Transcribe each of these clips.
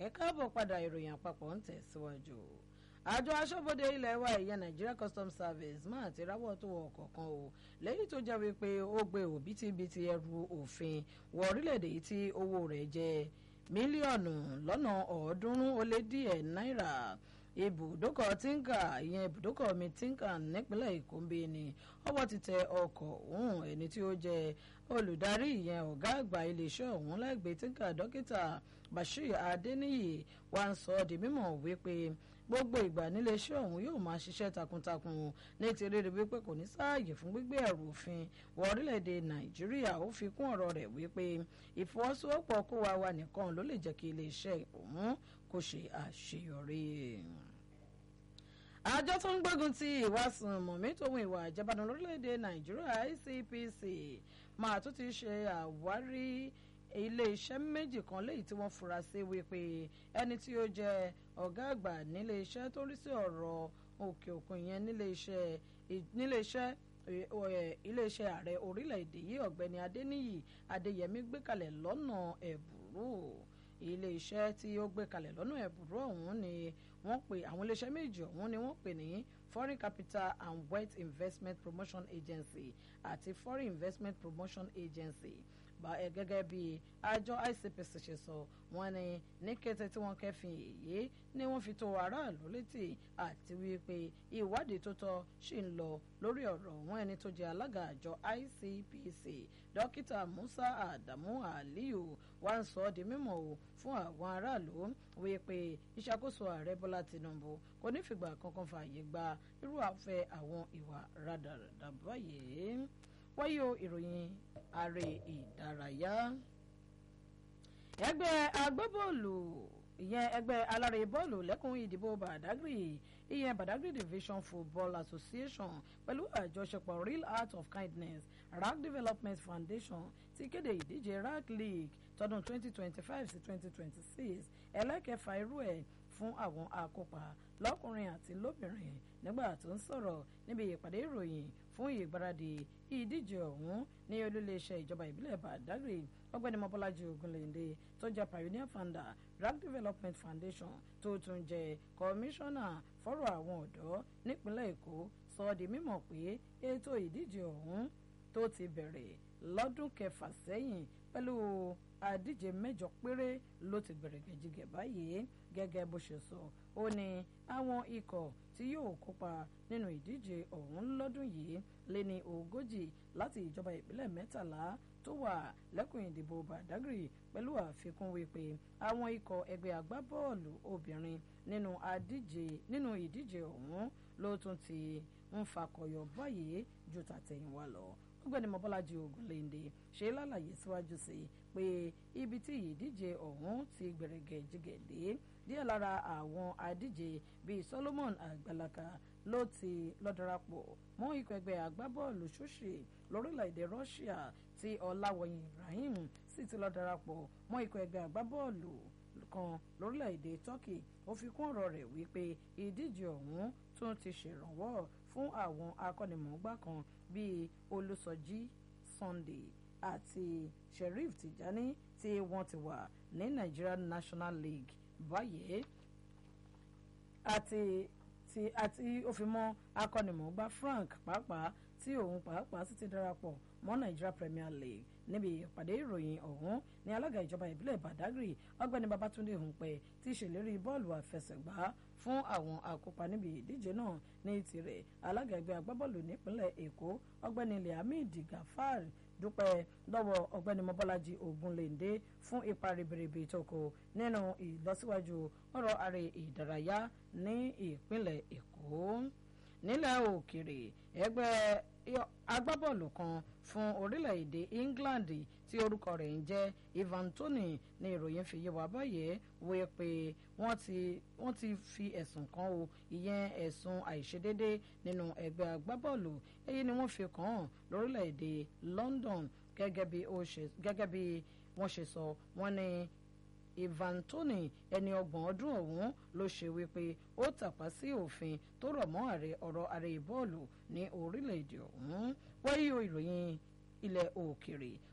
ẹ káàbọ̀ padà ìròyìn àpapọ̀ ń tẹ̀síwájú àjọ aṣọ́bodè ilẹ̀ wa ìyẹn Nigeria Customs Service máa ti ráwọ́ tó wọ ọ̀kọ̀ọ̀kan o lẹ́yìn tó jẹ́ wípé ó gbé òbítíbitì ẹrù òfin wọ orílẹ̀-èdè yìí tí owó rẹ̀ jẹ́ mílíọ̀nù lọ́nà ọ̀ọ́dúnrún ó lé díẹ̀ náírà ibùdókọ̀ tínkà ìyẹn ibùdókọ̀ mi tínkà nípínlẹ̀ èkó ń bí ni ọwọ́ ti tẹ ọkọ̀ ọ̀hún ẹni tí ó jẹ́ olùdarí ìyẹn ọ̀gá àgbà iléeṣẹ́ ọ̀hún lẹ́gbẹ̀ẹ́ tínkà dókítà Bashir Adeniyi wá ń sọ di mímọ̀ wípé gbogbo ìgbà níléeṣẹ́ ọ̀hún yóò máa ṣiṣẹ́ takuntakun ní ti rí rí wípé kò ní sáàyè fún gbígbé ẹrù òfin wọ orílẹ̀-èdè nàìjíríà ó fi kún ọ̀rọ̀ rẹ̀ wípé ìfọwọ́sowọ́pọ̀ kó wa wa nìkan ló lè jẹ́ kí iléeṣẹ́ ọ̀hún kó ṣe àṣeyọrí. àjọ tó ń gbógun ti ìwà sùnmọ̀mí tòun ìwà ìjẹbánu lórílẹ̀-èdè nàìjíríà ICPC máa tún ti ṣe àwárí ilé-iṣẹ́ méjì kan léyìí tí wọ́n fura sí wípé ẹni tí ó jẹ́ ọ̀gá àgbà nílé-iṣẹ́ tó rí sí ọ̀rọ̀ òkè òkun yẹn nílé-iṣẹ́ nílé-iṣẹ́ iléeṣẹ́ ààrẹ orílẹ̀-èdè yìí ọ̀gbẹ́ni adéníyì adéyẹmí gbé kalẹ̀ lọ́nà ẹ̀bùrú iléeṣẹ́ tí ó gbé kalẹ̀ lọ́nà ẹ̀bùrú ọ̀hún ni wọ́n pè àwọn iléeṣẹ́ méjì ọ̀hún ni wọ́n pè ní foreign capital and wealth investment promotion agency àti foreign investment promotion agency gẹ́gẹ́ bí àjọ ICPC ṣe sọ wọ́n ní ní kété tí wọ́n kẹ́fìn èyí ni wọ́n fi tó aráàlú létí àti wípé ìwádìí tó tọ́ ṣì ń lọ lórí ọ̀rọ̀ wọn ẹni tó jẹ́ alága àjọ ICPC dókítà Musa Adamu Aliyu wá ń sọ ọ́ di mímọ̀ o fún àwọn aráàlú wípé ìṣàkóso ààrẹ Bọ́lá Tinubu kò ní fìgbà kankan fààyè gba irú àfẹ́ àwọn ìwà rádaràdà báyìí wáyé o ìròyìn ààrẹ ìdárayá ẹgbẹ́ agbábọ́ọ̀lù ìyẹn ẹgbẹ́ alárè bọ́ọ̀lù lẹ́kùn ìdìbò Badagry ìyẹn Badagry Division Football Association pẹ̀lú àjọṣepọ̀ Real Art of Kindness RAC Development Foundation ti kéde ìdíje RAC League tọdún 2025 sí 2026 ẹlẹ́kẹfà irú ẹ̀ fún àwọn akópa lọ́kùnrin àti lóbìnrin nígbà tó ń sọ̀rọ̀ níbi ìpàdé ìròyìn fún ìgbáradì ìdíje ọ̀hún ní olúléeṣẹ́ ìjọba ìbílẹ̀ Badagry ọgbẹ́ni mọ́bọ́lájí ogunléndé tó jẹ́ pioneer founder RAC Development Foundation tó tún jẹ́ kọmíṣánná fọ́rọ̀ àwọn ọ̀dọ́ nípínlẹ̀ Èkó sọ ọ́ di mímọ̀ pé ètò ìdíje ọ̀hún tó ti bẹ̀rẹ̀ lọ́dún kẹfà sẹ́yìn pẹ̀lú àdíje mẹ́jọ péré ló ti bẹ̀rẹ̀ gẹ̀jigẹ̀ báyìí gẹ́gẹ́ bó ṣe sọ ó ní àwọn ikọ̀ tí yóò kópa nínú ìdíje ọ̀hún lọ́dún yìí lé ní ogójì láti ìjọba ìbílẹ̀ mẹ́tàlá tó wà lẹ́kùn ìdìbò Badagry pẹ̀lú àfikún wípé àwọn ikọ̀ ẹgbẹ́ agbábọ́ọ̀lù obìnrin nínú àdíje nínú ìdíje ọ̀hún ló tún ti ń fakọyọ báyìí ju tàtẹ̀yìnwá lọ ọ̀gbẹ́ni mọ́bọ́lájí ogunléndé ṣe lálàyé síwájú sí i pé ibi tí ìdíje ọ̀hún ti gbẹ̀rẹ̀gẹ̀ jìgẹ̀dé díẹ̀ lára àwọn adíje bíi Solomon Àgbàlaka ló ti lọ darapọ̀ mọ́ ikọ̀ ẹgbẹ́ agbábọ́ọ̀lù ṣúṣì lórílẹ̀‐èdè Russia tí Ọláwọ̀yìn Ibrahim sì ti lọ darapọ̀ mọ́ ikọ̀ ẹgbẹ́ agbábọ́ọ̀lù kan lórílẹ̀‐èdè Turkey ó fi kún ọ̀rọ̀ rẹ̀ wípé ìdíje ọ̀hún tún ti ṣèrànwọ́ fún àwọn akọ́nimọ̀ọ́gbá kan bíi Olùsọjí Sunday àti Sheriff Tijani tí wọ́n ti wà ní Nigeria National League báyìí àti ti àti ó fi mọ́ akọ́nimọ̀ọ́gbá Frank pàápàá tí òun pàápàá sì ti darapọ̀ mọ́ Nigeria Premier League níbi ìpàdé ìròyìn ọ̀hún ní alága ìjọba ìbílẹ̀ Badagry ọgbẹ́ni Babatunde Hunpẹ ti ṣèlérí bọ́ọ̀lù àfẹsẹ̀gbá fún àwọn akópa níbi ìdíje náà ní tirẹ̀ alága ẹgbẹ́ agbábọ́ọ̀lù nípínlẹ̀ Èkó ọgbẹ́ni Liamid Gafar dúpẹ́ lọ́wọ́ ọ̀gbẹ́ni mọ́bọ́lájí ogunléndé fún ipa ribiribi tó kó nínú ìlọsíwájú ọ̀rọ̀ àrẹ ìdárayá ní ìpínlẹ̀ Èkó nílẹ̀ òkèrè ẹgbẹ́ agbábọ́ọ̀lù kan fún orílẹ̀-èdè England tí orúkọ rẹ̀ ń jẹ́ Ivan Toney ní ìròyìn fi yé wa báyìí wí pé wọ́n ti wọ́n ti fi ẹ̀sùn kan o ìyẹn ẹ̀sùn àìṣedédé nínú ẹgbẹ́ agbábọ́ọ̀lù èyí ni wọ́n fi kàn án lórílẹ̀-èdè London gẹ́gẹ́ bí wọ́n ṣe sọ wọ́n ní Ivan Toney ẹni ọgbọ̀n ọdún ọ̀hún ló ṣe wípé ó tàpá sí òfin tó rọ̀ mọ́ ààrẹ ọ̀rọ̀ ààrẹ bọ́ọ̀lù ní orílẹ̀-èdè ọ̀hún wáyé ìròyìn ilẹ̀ òkèrè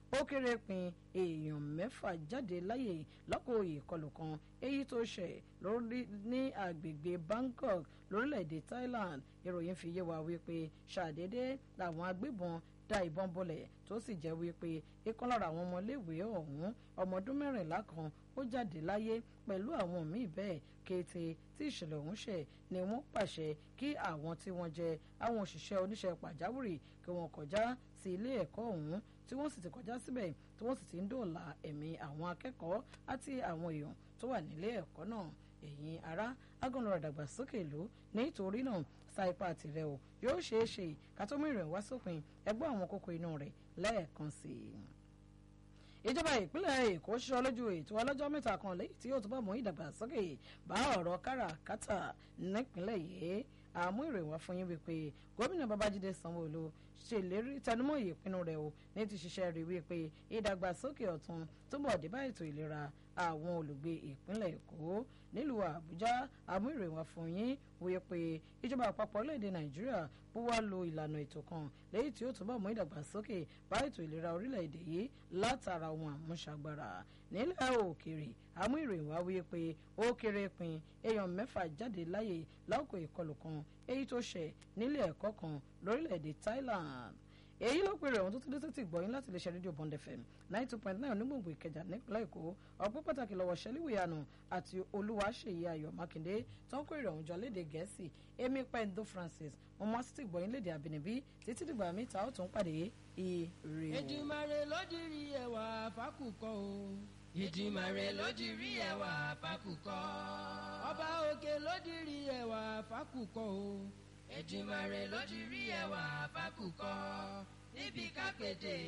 ó kéré pin èèyàn mẹ́fà jáde láyè lọ́kọ̀ ìkọlù kan èyí tó ṣẹ̀ lórí ní agbègbè Bangkok lórílẹ̀‐èdè Thailand ìròyìn fi yé wa wípé ṣàdédé làwọn agbébọn da ìbọn bọlẹ̀ tó sì jẹ́ wípé ìkan lára àwọn ọmọléèwé ọ̀hún ọmọ ọdún mẹ́rìnlá kan ó jáde láyé pẹ̀lú àwọn míì bẹ́ẹ̀ kété tí ìṣẹ̀lẹ̀ ọ̀hún ṣẹ̀ ni wọ́n pàṣẹ kí àwọn tí wọ́n jẹ́ àwọn òṣìṣẹ́ oníṣẹ́ pàjáwìrì kí wọ́n kọjá sí ilé ẹ̀kọ́ ọ̀hún tí wọ́n sì ti kọjá síbẹ̀ tí wọ́n sì ti ń dòòlà ẹ̀mí àwọn akẹ́kọ̀ọ́ àti àwọn èèyàn tó wà nílé ẹ̀kọ́ náà ẹ̀yin ará agànlọ́rọ̀ ìdàgbàsókè ìlú nítorí náà sa ipá tirẹ̀ o yóò ṣeé ṣe ká tó mú ìrìn wá sópin ẹgbẹ́ àwọn kókó inú rẹ̀ lẹ́ẹ̀kan sí i ìjọba ìpínlẹ̀ èkó ṣiṣọ́ lójú ètò ọlọ́jọ́ mẹ́ta kan lẹ́yìn tí yóò túbọ̀ mú ìdàgbàsókè bá ọ̀rọ̀ káràkátà nípínlẹ̀ yìí àmú ìròyìn wá fún yín wípé gómìnà babájídé sanwóolu ṣèlérí tẹnumọ́ ìpinnu rẹ̀ o ní ti ṣiṣẹ́ rí wípé ìdàgbàsókè ọ̀tun túbọ̀ dé bá ètò ìlera àwọn olùgbé ìpínlẹ̀ èkó nílùú àbújá àmú ìròyìn wá fún yín wípé ìjọba àpapọ̀ orílẹ̀-èdè nàìjíríà búwá lo ìlànà ètò kan lẹ́yìn tí ó túbọ̀ mú ìdàgbàsókè bá ètò ìlera orílẹ̀-èdè yìí látara ohun àmúṣagbára nílẹ̀ òkèèrè àmú ìròyìn wá wípé ó kéré pin èèyàn mẹ́fà jáde láyè láòkó ìkọlù kan èyí tó ṣẹ̀ nílé ẹ̀kọ́ kan lórílẹ̀-èdè Thailand èyí ló pèrè ohun tó tún dé tó ti gbọ́yìn láti lè ṣe rédíò Bond FM ninety two point nine onígbòǹgbò Ìkẹjà nípínlẹ̀ Èkó ọ̀pọ̀ pàtàkì lọ́wọ́ ṣẹlíwìyànù àti Olúwaṣèyí Ayọ̀ Mákindé tó ń kó ìrọ̀rùn jọ léde Gẹ̀ẹ́sì Amy Pendo Francis mo mọ́ sí ti gbọ́yìn léde àbínibí títí dìgbà mi ta ó tún pàdé ire o. Èdùmàrè ló dirí ẹwà fákùkọ o. Èdùmàrè ló dirí ẹwà fákùkọ. Ọba òkè ló dirí ẹwà fákùkọ o. Èdùmàrè ló dirí ẹwà fákùkọ. níbi kápẹ́tẹ̀